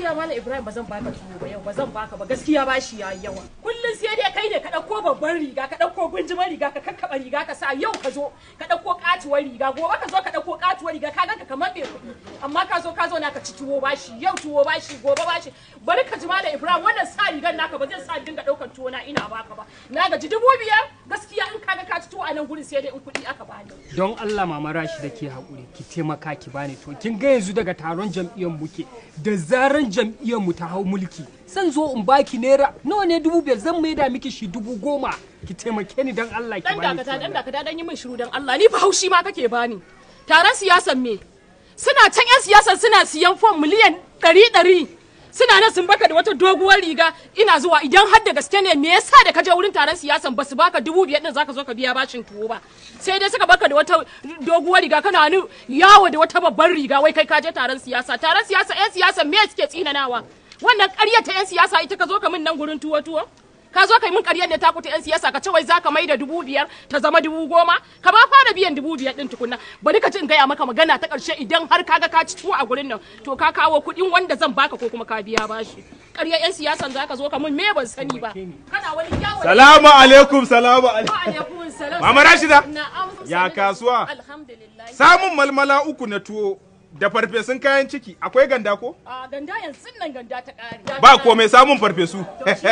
gaskiya malam ibrahim ba zan baka tuwo ba yau ba zan baka ba gaskiya ba shi yayi yawa kullun sai dai kai ne ka dauko babban riga ka dauko gunjimar riga ka kakkaba riga ka sa yau ka zo ka dauko katuwar riga gobe ka zo ka dauko katuwar riga ka ganka kamar bai kuɗi amma ka zo ka zo na ka ci tuwo bashi yau tuwo bashi gobe bashi bari ka ji malam ibrahim wannan sa rigar naka ba zai sa dinga daukar tuwo na ina baka ba na gaji dubu biyar gaskiya in kaga ka ci tuwo a nan gurin sai dai in kuɗi aka bani don Allah mama rashi da ke haƙuri ki taimaka ki bani to kin ga yanzu daga taron jam'iyyar muke da zaran jam'iyyar mu ta hau mulki zan zo in baki naira nawa ne dubu biyar zan maida miki shi dubu goma ki taimake ni don Allah ki dan bani dakata dan dakata dan yi min shiru dan Allah ni fa haushi ma kake bani taron siyasan me suna can yan siyasan suna siyan fom miliyan ɗari ɗari suna nan sun baka da wata doguwar riga ina zuwa idan har da gaske ne me yasa da ka je wurin taron siyasan basu baka dubu biyar din zaka zo ka biya bashin tuwo ba sai dai suka baka da wata doguwar riga kana ni yawo da wata babbar riga wai kai ka je taron siyasa taron siyasa yan siyasan me suke tsinanawa wannan ƙarya ta yan siyasa ita ka zo ka min nan gurin tuwo tuwo ka zo kai min ƙaryar da ta kuta yan siyasa ka ce wai zaka mai da dubu biyar ta zama dubu goma ka ba fara biyan dubu biyar din tukunna bari ka ci in gaya maka magana ta ƙarshe idan har kaga ka ci tuwo a gurin nan to ka kawo kuɗin wanda zan baka ko kuma ka biya bashi ƙaryar yan siyasan zaka zo ka min me ban sani ba kana wani yawo Salamu alaikum, salamu alaikum. Wa alaikum salam. Mama Rashida. Na'am. Ya kasuwa? Alhamdulillah. Samun malmala uku na tuwo da farfesun kayan ciki akwai ganda ko? A ganda yanzu nan ganda ta ƙare. Ba komai samun farfesu.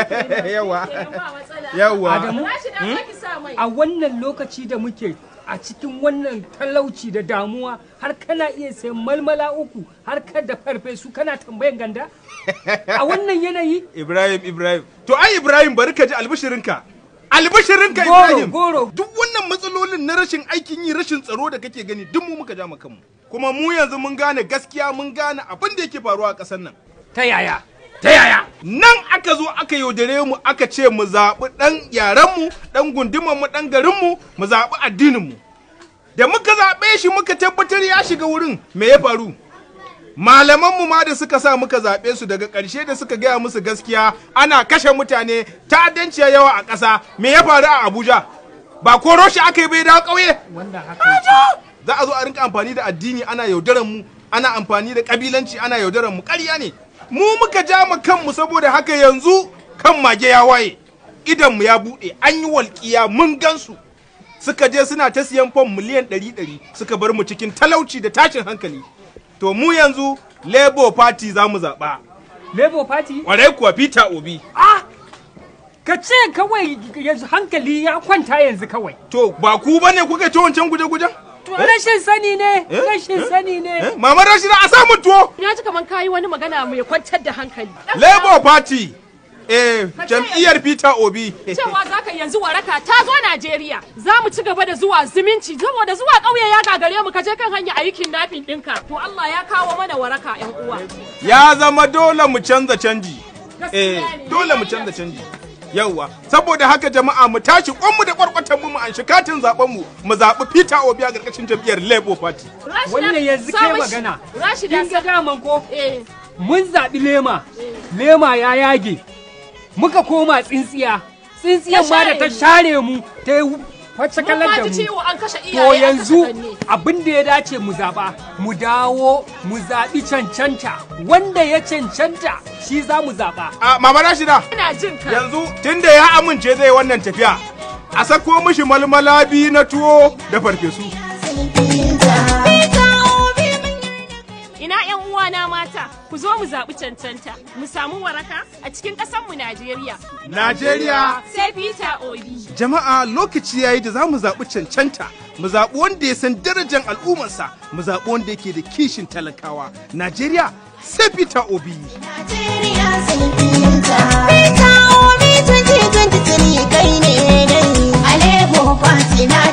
Yawa. Yawa. Adamu? Rashida zaki sa mai. a wannan lokaci da muke a cikin wannan talauci da damuwa har kana iya sayan malmala uku har ka da farfesu kana tambayan ganda a wannan yanayi Ibrahim, Ibrahim. To ai Ibrahim bari ka ji albishirinka. Albishirinka Goro, Ibrahim. goro. Duk wannan matsalolin na rashin aikin yi, rashin tsaro da kake gani duk mu muka ja mu kanmu. Kuma mu yanzu mun gane gaskiya mun gane abin da yake faruwa a ƙasar nan. ta yaya ta yaya Nan aka zo aka yaudare mu aka ce mu zaɓi ɗan yarenmu, ɗan gundumanmu, ɗan garinmu, mu zaɓi addininmu. Da muka zaɓe shi muka tabbatar ya shiga wurin me ya faru? Malamanmu ma da suka sa muka zaɓe su daga ƙarshe da suka gaya musu gaskiya ana kashe mutane ta'addanci ya yawa a ƙasa me ya faru a Abuja? Ba koro shi aka yi bai dawo ƙauye? wanda haka yake. Za a zo a rinka amfani da addini ana yaudaran mu, ana amfani da ƙabilanci ana yaudaran mu ƙarya ne. Mu muka ja mu kanmu saboda haka yanzu kan mage ya waye. Idanmu ya buɗe, an yi walƙiya mun gansu. Suka je suna ta siyan fam miliyan ɗari ɗari suka bar mu cikin talauci da tashin hankali. To mu yanzu Labour Party za mu zaɓa. labour party Ƙwarai kuwa Peter Obi. ah ka ce kawai yanzu hankali ya kwanta yanzu kawai To ba ku bane kuka ci wancan guje-gujen? to rashin sani ne Eh? rashin sani ne Eh? Mama Rashida a samu tuwo. Na ji kaman kayi wani magana mai kwantar da hankali. Labour Party. Eh, jam'iyyar Peter Obi. Cewa za ka yanzu waraka ta zo Najeriya. Za mu ci gaba da zuwa zumunci saboda zuwa ƙauye ya gagare mu ka je kan hanya aikin nafin ɗinka. To Allah ya kawo mana waraka ƴan uwa. ya zama dole mu canza canji. Eh, Gaskiya ne. dole mu canza canji. Yawwa, saboda haka jama'a mu tashi kwanmu da kwarkwatan mu mu an katin zaben mu mu zaɓi Peter Obi a ƙarƙashin jam'iyyar Labour Party. Rashida, wannan yanzu sa kai mashi- magana Rashida kin ga daman ko eh mun zaɓi lema lema ya yage muka koma tsintsiya tsintsiyan ma da ta share mu ta yi wacce mun kalar ma da ji mu ciwo an kashe to iyaye an kashe yanzu kanne. abin da ya dace mu zaɓa mu dawo mu zaɓi cancanta wanda ya cancanta shi za mu zaɓa A Mama Rashida, Ina jin ka. yanzu tunda ya amince zai wannan tafiya, a sako mishi malmala biyu na tuwo da farfesu. Ina ƴan uwana mata, ku zo mu zaɓi cancanta, mu samu waraka a cikin ƙasarmu Najeriya. Najeriya Sai Peter Obi. Jama'a lokaci yayi da za mu zaɓi cancanta, mu zaɓi wanda ya san darajar al'ummarsa, mu zaɓi wanda yake da kishin talakawa. Najeriya sai Peter Obi. Najeriya sun finta. Peter Obi 2023 kai ne dai. Alebo Party na